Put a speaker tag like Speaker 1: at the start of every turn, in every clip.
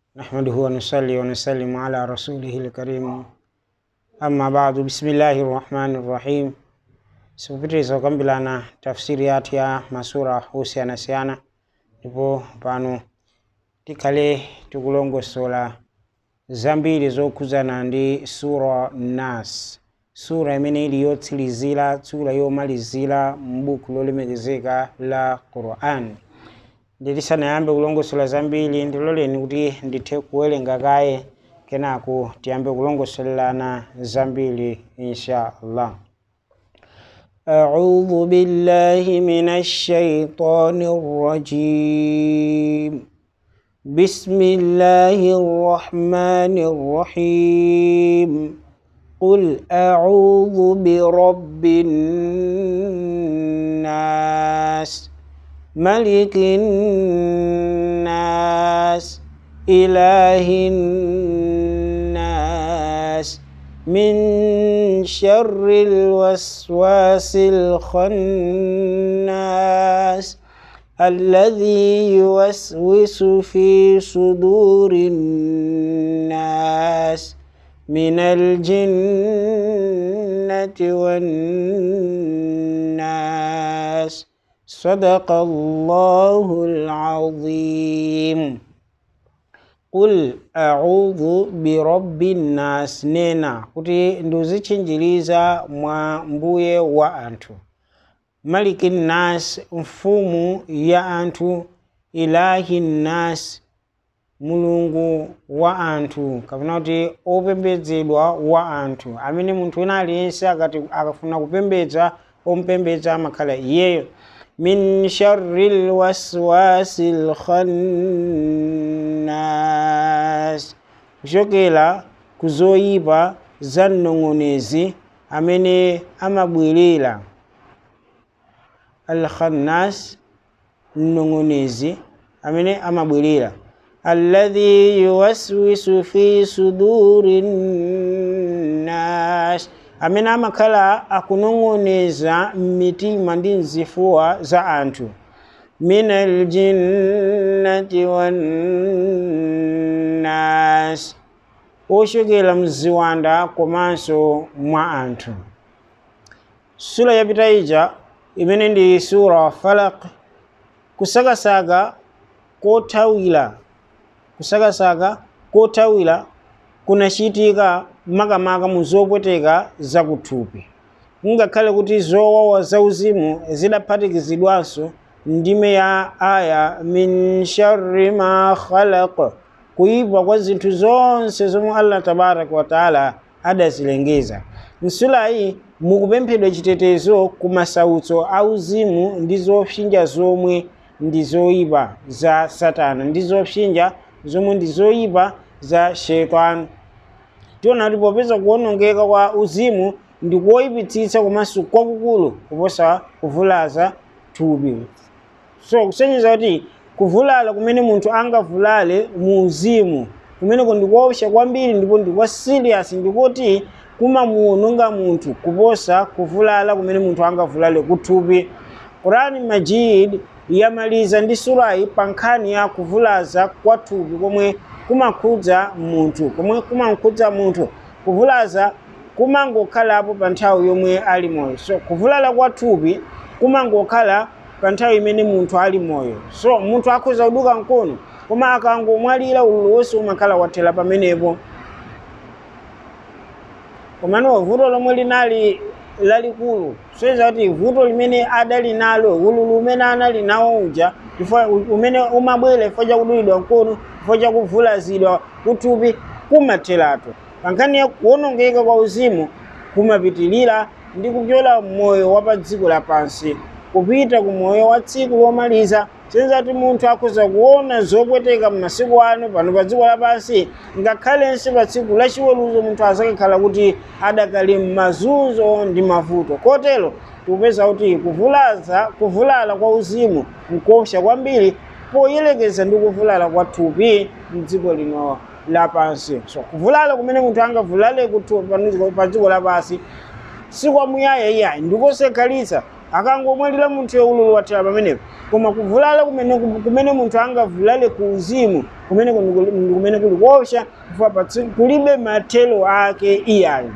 Speaker 1: نحمده ونصلي ونسلم على رسوله الكريم أما بعد بسم الله الرحمن الرحيم sikupitiriza kukambirana tafsiri yathu ya masura osiyanasiyana ndipo pano tikhale tikulongosola zambiri zokhuzana ndi sura nas sura imene ili yotsirizira sura yomalizira m'buku lolemekezeka la quran nditisanayambe kulongosola zambiri ndiloleni kuti ndithe kuwerenga kaye kenako tiyambe kulongosolelana zambiri insha allah أعوذ بالله من الشيطان الرجيم بسم الله الرحمن الرحيم قل أعوذ برب الناس ملك الناس إله الناس من شر الوسواس الخناس الذي يوسوس في صدور الناس من الجنة والناس صدق الله العظيم qul a'udhu birabbi nnas nena kuti ndizitchinjiriza mwa mbuye wa anthu maliki nnas mfumu ya anthu ilahi nnas mulungu wa anthu kapena kuti opembedzedwa wa anthu amene munthu wina aliyense akati akafuna kupembedza omupembedza amakhala iyeyo min sharri lwaswasi lkhannas kuchokera ku zoyipa za mnong'onezi amene amabwerera alkhannas mnong'onezi amene amabwerera alladhi yuwaswisu fi suduri nnas amene amakhala akunong'oneza m'mitima ndi mzifuwa za anthu min aljinnati wannas ochokera mziwanda komanso mwa anthu sura yapita ija imene ndi sura falak kusakasaka kothawira kusakasaka kothawira kunachitika makamaka mu zopweteka zakuthupi ngakhale kuti zowawa zauzimu zidaphatikizidwanso ndime ya aya min sharri ma khalaq kuyipa kwa zinthu zonse zomwe allah tabaraka wataala adazilengeza msulayi mukupemphedwa chitetezo ku masautso auzimu ndi zopsinja zomwe ndi zoyipa za satana ndi zopsinja zomwe ndi zoyipa za sheitani tiona kuti popeza kuwonongeka kwa uzimu ndi kuwoyipitsitsa komanso kwakukulu kuposa kuvulaza thupi so kusonyeza kuti kuvulala kumene munthu angavulale mu uzimu kumeneko ndikuopsa kwambiri ndipo ndikwa serious ndikuti kumamuwononga munthu kuposa kuvulala kumene munthu angavulale kuthupi qurani majid yamaliza ndi surayi pa nkhani ya kuvulaza kwa thupi komwe kumakhudza munthu komwe kumakhudza munthu kuvulaza kumangokhalapo pa nthawi yomwe ali moyo so kuvulala kwa thupi kumangokhala pa nthawi imene munthu ali moyo so munthu akhoza kuduka mkono koma akangomwalira ululu wonse umakhala wathera pamenepo komano vuto lomwe linali lalikulu soyeza kuti vuto limene adali nalo ululu umene anali nawo uja umene umabwera chifukwa chakudulidwa mkono chifukwa chakuvulazidwa kuthupi kumatheratu pankhani ya kuwonongeka kwa uzimu kumapitilira ndi kupyola moyo wa pa dziko lapansi kupita ku moyo wa tsiku lomaliza senza kuti munthu akhoza kuona zopweteka m'masiku ano pano pa dziko lapansi ngakhalenso pa tsiku lachiweruzo munthu azakakhala kuti adakali m'mazunzo ndi mavuto kotero tikupeza kuti kuvulaza kuvulala kwa uzimu nkuopsa kwambiri poyerekeza ndi kuvulala kwa thupi mdziko lino lapansi so kuvulala kumene munthu angavulale pa dziko lapansi sikwamuyaya iyayi ndikosekhalitsa akangomwalira munthu ululu wathera pamenepo koma kuvulala kumene kumene munthu angavulale ku uzimu kumene ndi kumene kuli kuopsa chifukwa kulibe mathelo ake iyayo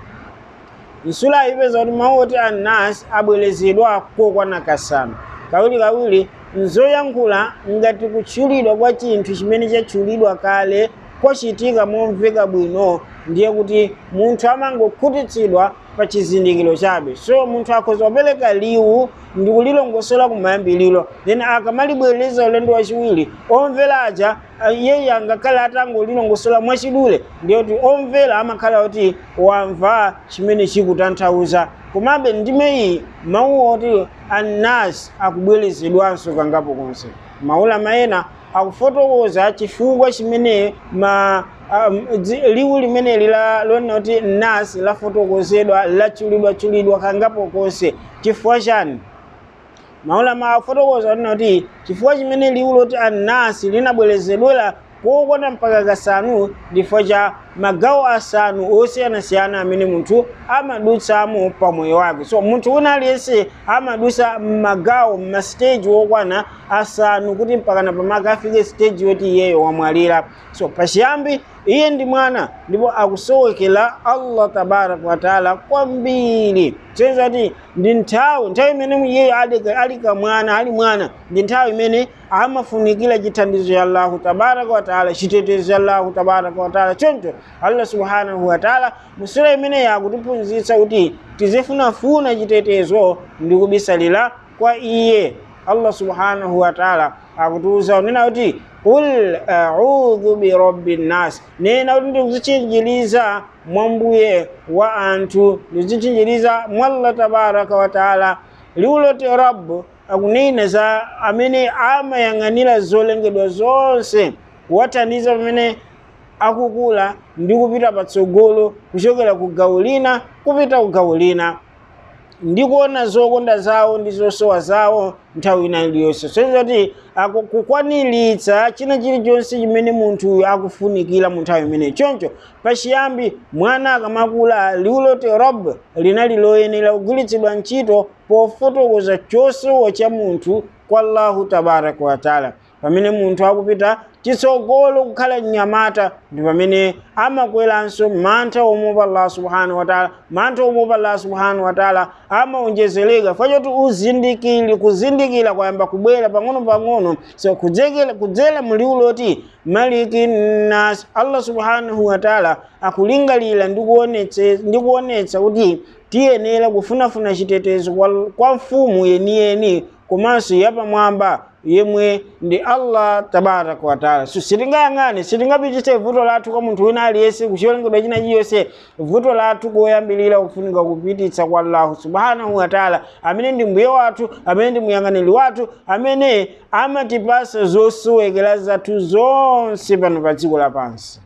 Speaker 1: nsula ipeza kuti mawu oti annas abwerezedwa kokwana kasanu kawirikawiri nzoyankhula ngati kutchulidwa kwa chinthu chimene chatchulidwa kale kwachitika momveka bwino ndiye kuti munthu amangokhutitsidwa pa chizindikiro chabe so munthu akhoza kupereka liwu ndi kulilongosola kumayambiliro then akamalibwereza ulendo wachiwiri omvera aja iyeyi angakhale atangolilongosola mwachidule ndiye kuti omvera amakhala kuti wamva chimene chikutanthauza komabe ndime iyi mawu oti annas akubwerezedwanso kangapo konse maulama ena akufotokoza chifukwa chimene ma um, liwu limeneli lonena kuti nas lafotokozedwa lachulidwachulidwa kangapo konse chifukwa chani maulama afotokoza onena kuti chifukwa chimene liwu loti anasi linabwerezedwera kokwana mpaka kasanu ndifukwa cha magawo asanu osiyanasiyana amene munthu amadutsamo pa moyo wake so munthu wina aliyense amadutsa mmagawo mmasiteji wokwana asanu kuti mpakana pamaka afike siteji yoti iyeyo wamwalira so pachiyambi iye ndi mwana ndipo akusowekera allah tabaraka wataala kwambiri tsoyeza kuti ndi nthawi nthawi imene iyeyo ali kamwana ali mwana ndi nthawi imene amafunikira chithandizo cha allahu tabaraka wataala chitetezo cha allahu tabaraka wataala choncho allah subhanahu wataala musura imeneyi akutiphunzitsa kuti tizifunafuna chitetezo ndi kubisalira kwa iye allah subhanahu wataala akutiuza unena kuti qul audhu birabbi nnas nena kuti ndikuzitchinjiriza mwambuye wa anthu ndikuzitchinjiriza mwallah tabaraka wataala liwu loti rabu akunena za amene amayang'anira zolengedwa zonse kuwathandiza pamene akukula ndi kupita patsogolo kuchokera ku gawo lina kupita ku gawo lina ndi kuona zokonda zawo ndi zosowa zawo nthawi ina iliyonse soiza kuti kukwaniritsa china chilichonse chimene munthu akufunikira mu nthawi imeneyi choncho pachiyambi mwana akamakula liwu loti rob linali loyenera kugwiritsidwa ntchito pofotokoza chosowa cha munthu kwa allahu tabaraka wataala pamene munthu akupita chitsogolo kukhala mnyamata ndi pamene amakweranso mantha omupa allah subhanahu wataala mantha omupa allah subhanahu wataala amaonjezereka fachoti uzindikiri kuzindikira kwayamba kubwera pang'ono-pang'ono so kudzera muliwu loti maliki nas allah subhanahu wataala akulingalira ndi kuonetsa kuti tiyenera kufunafuna chitetezo kwa mfumu yeniyeni komanso yapamwamba yemwe ndi allah tabaraka wataala so sitingayang'ane sitingapititse vuto lathu kwa munthu wina aliyense kuchilengedwa china chiyonse vuto lathu koyambilira kufunika kupititsa kwa allahu subhanahu wataala amene ndi mbuye wathu amene ndi muyang'aniri wathu amene amatipasa zosowekera zathu zonse pano pa dziko lapansi